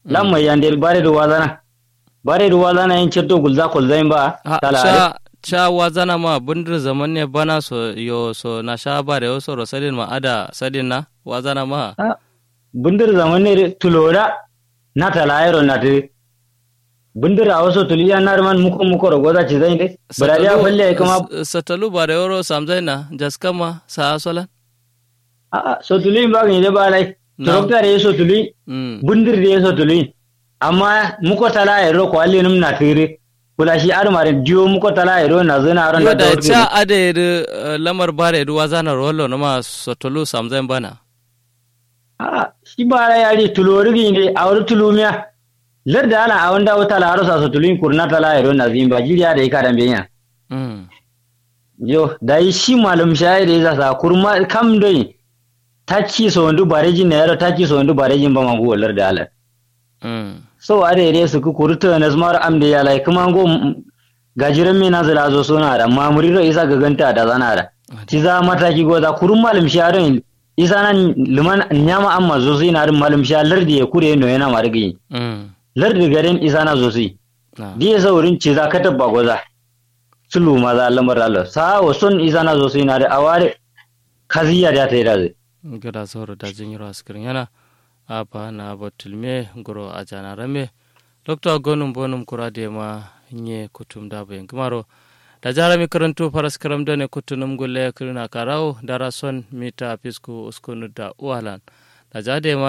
lamma yande bare do wazana bare do wazana yin cetto gulza kolzain ba Ha, tala cha cha wazana ma bundir zaman ne bana so yo so na sha bare yo so ro sadin ma ada sadin na wazana ma Ah, bundir zamane tulora na talayro na te bundir a wasu tuliya na man muko muko ro goza ci zai de barariya falle ai kuma S- satalu bare yo ro samzai na jaskama sa solan a a so tuli ba ga ne ba lai Na. trokta re so tuli mm bundir re so tuli amma muko talayro ko alli num na tire kula shi ar mare diyo muko talayro na zana ron yo da da dawt cha ade de lamar bare du wazana rollo no ma satalu samzai bana a shi bara yari tulori gi ne a wuri tulumiya larda ala a wanda wata la harusa so tulin kurna talayro na zimba jiriya da ika dambe nya mm yo dai shi malum shayiri za sa kurma kam doi taki so ndu bareji na yaro taki so ndu bareji ba mangu walar da ala mm so are re su ku kurta na zmar amde ya lai kuma go gajiran me na zala zo suna da mamuri ro isa ga ganta da zana da ci za mataki go za kurun malum shayarin isa nan liman nyama amma zo sai na rin malum sha lardi ya kure no yana marigi mm lardi garin isa na zo sai na diya saurin ci za ka tabba goza sulu ma za lamar Allah sa wa son isa na zo sai na da aware kaziya da ta yi da zai gada sauro da jinyiro askirin yana apa na batulme goro a janarame dr gonum bonum kurade ma nye kutum da bayan kumaro da jarami karantu faras karam da ne kutunum gulle kirina karau dara son mita fisku uskunu da uwalan da jade ma